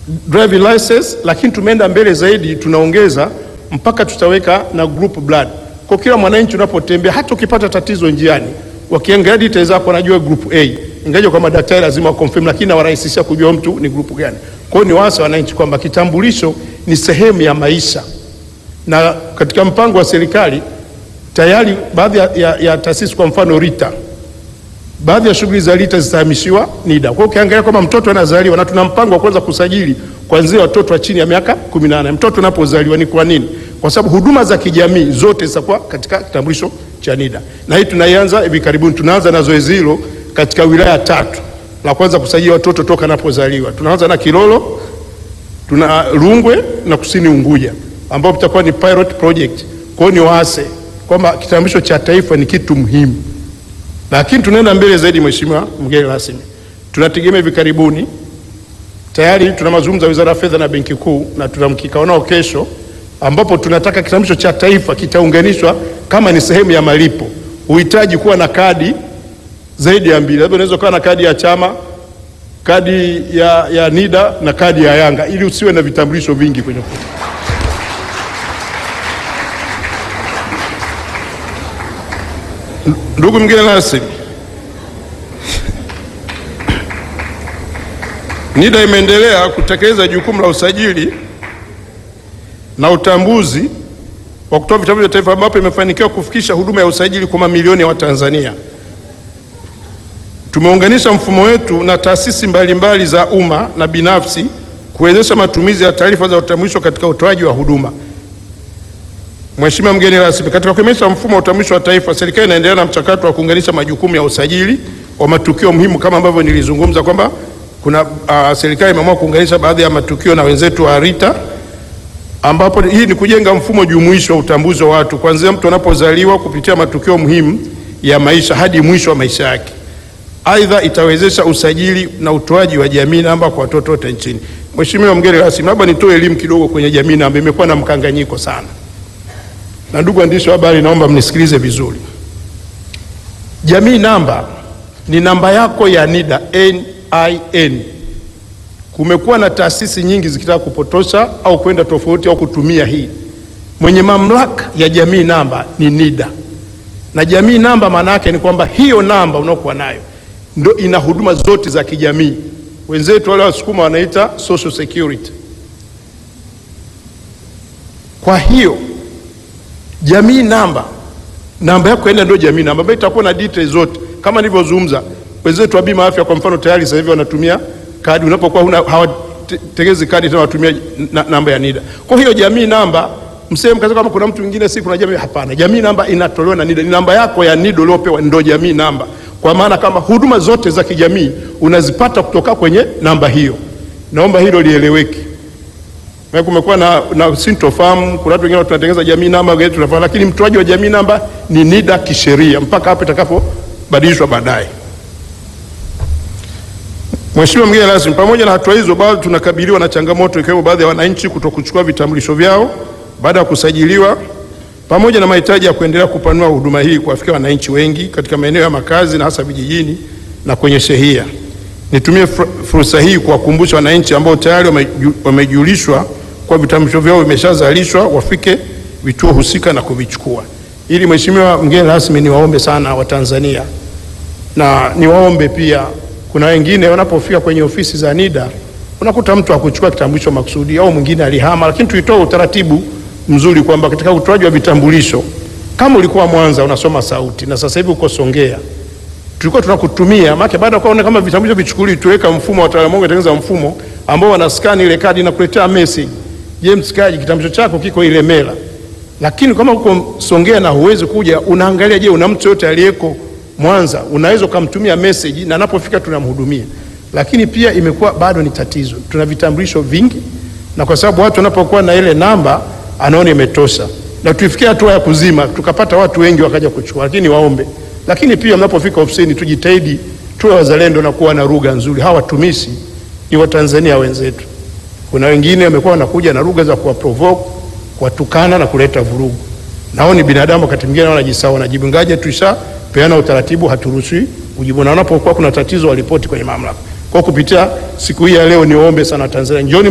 driving license, lakini tumeenda mbele zaidi, tunaongeza mpaka tutaweka na group blood. Kwa kila mwananchi unapotembea, hata ukipata tatizo njiani, wakiangalia details zako wanajua group A, ingawa kwa madaktari lazima wa confirm, lakini nawarahisishia kujua mtu ni group gani. Kwa hiyo ni waasa wananchi kwamba kitambulisho ni sehemu ya maisha, na katika mpango wa serikali tayari baadhi ya, ya, ya taasisi kwa mfano RITA baadhi ya shughuli za RITA zitahamishiwa NIDA. Kwa hiyo ukiangalia kwamba mtoto anazaliwa na tuna mpango wa kuanza kusajili kuanzia watoto wa chini ya miaka 18. Mtoto anapozaliwa ni kwa nini? Kwa sababu huduma za kijamii zote zitakuwa katika kitambulisho cha NIDA, na hii tunaianza hivi karibuni. Tunaanza na zoezi hilo katika wilaya tatu, la kwanza kusajili watoto toka anapozaliwa. Tunaanza na Kilolo, tuna Rungwe na Kusini Unguja, ambapo itakuwa ni pilot project. Kwa hiyo ni waase kwamba kitambulisho cha taifa ni kitu muhimu lakini tunaenda mbele zaidi, Mheshimiwa mgeni rasmi, tunategemea hivi karibuni, tayari tuna mazungumzo ya Wizara ya Fedha na Benki Kuu na tuna mkikao nao kesho, ambapo tunataka kitambulisho cha taifa kitaunganishwa kama ni sehemu ya malipo. Uhitaji kuwa na kadi zaidi ya mbili, labda unaweza kuwa na kadi ya chama, kadi ya, ya NIDA na kadi ya Yanga, ili usiwe na vitambulisho vingi kwenye mfuko. Ndugu mgeni rasmi, NIDA imeendelea kutekeleza jukumu la usajili na utambuzi wa kutoa vitambulisho vya taifa ambapo imefanikiwa kufikisha huduma ya usajili kwa mamilioni ya Watanzania. Tumeunganisha mfumo wetu na taasisi mbalimbali za umma na binafsi kuwezesha matumizi ya taarifa za utambulisho katika utoaji wa huduma. Mheshimiwa mgeni rasmi, katika kuimarisha mfumo wa utambulisho wa taifa, serikali inaendelea na mchakato wa kuunganisha majukumu ya usajili wa matukio muhimu kama ambavyo nilizungumza kwamba kuna uh, serikali imeamua kuunganisha baadhi ya matukio na wenzetu wa RITA, ambapo hii ni kujenga mfumo jumuishi wa utambuzi wa watu kuanzia mtu anapozaliwa kupitia matukio muhimu ya maisha hadi mwisho wa maisha yake. Aidha, itawezesha usajili na utoaji wa jamii namba kwa watoto wote nchini. Mheshimiwa mgeni rasmi, labda nitoe elimu kidogo kwenye jamii namba, imekuwa na mkanganyiko sana na ndugu waandishi wa habari, naomba mnisikilize vizuri. Jamii namba ni namba yako ya NIDA, NIN. Kumekuwa na taasisi nyingi zikitaka kupotosha au kwenda tofauti au kutumia hii. Mwenye mamlaka ya jamii namba ni NIDA, na jamii namba maana yake ni kwamba hiyo namba unaokuwa nayo ndio ina huduma zote za kijamii. Wenzetu wale Wasukuma wanaita social security. Kwa hiyo jamii namba namba yako enda ndio jamii namba ambayo itakuwa na details zote kama nilivyozungumza. Wenzetu wa bima afya kwa mfano tayari sasa hivi wanatumia kadi, unapokuwa huna hawategezi kadi tena watumia na, namba ya NIDA. Kwa hiyo jamii namba mseme kaza kama kuna mtu mwingine si kuna jamii, hapana. Jamii namba inatolewa na NIDA, ni namba yako ya NIDA uliopewa ndio jamii namba, kwa maana kama huduma zote za kijamii unazipata kutoka kwenye namba hiyo. Naomba hilo lieleweke. Kumekuwa na, na sintofahamu. Kuna watu wengine tunatengeneza jamii namba wengine tunafahamu, lakini mtoaji wa jamii namba ni NIDA kisheria mpaka hapo itakapobadilishwa baadaye. Mheshimiwa mgeni rasmi, pamoja na hatua hizo, bado tunakabiliwa na changamoto ikiwemo baadhi ya wananchi kutokuchukua vitambulisho vyao baada ya kusajiliwa, pamoja na mahitaji ya kuendelea kupanua huduma hii kuwafikia wananchi wengi katika maeneo ya makazi na hasa vijijini na kwenye shehia. Nitumie fursa hii kuwakumbusha wananchi ambao tayari wamejulishwa kwa vitambulisho vyao vimeshazalishwa wafike vituo husika na kuvichukua. Ili Mheshimiwa mgeni rasmi, niwaombe sana Watanzania na niwaombe pia, kuna wengine wanapofika kwenye ofisi za NIDA unakuta mtu hakuchukua kitambulisho makusudi au mwingine alihama, lakini tuitoe utaratibu mzuri kwamba katika utoaji wa vitambulisho, kama ulikuwa Mwanza unasoma sauti na sasa hivi uko Songea tulikuwa tunakutumia maana baada ya kuona kama vitambulisho vichukuliwe, tuweka mfumo wa wataalamu wangu watengeneza mfumo ambao wana scan ile kadi na kuletea message, James Kaji, kitambulisho chako kiko Ilemela. Lakini kama uko Songea na huwezi kuja, unaangalia, je, una mtu yote aliyeko Mwanza, unaweza ukamtumia message na anapofika tunamhudumia. Lakini pia imekuwa bado ni tatizo, tuna vitambulisho vingi, na kwa sababu watu wanapokuwa na ile namba anaona imetosha, na tuifikia hatua ya kuzima, tukapata watu wengi wakaja kuchukua. Lakini waombe lakini pia mnapofika ofisini tujitahidi tuwe wazalendo na kuwa na lugha nzuri. Hawa watumishi ni Watanzania wenzetu. Kuna wengine wamekuwa wanakuja na lugha za kuwa provoke, kuwatukana na kuleta vurugu. Nao ni binadamu, wakati mwingine wanajisahau, wanajibu ngaje, tuishapeana utaratibu, haturuhusi kujibu, na wanapokuwa kuna tatizo waripoti kwenye mamlaka. Kwa kupitia siku hii ya leo, niwaombe sana Tanzania, njoni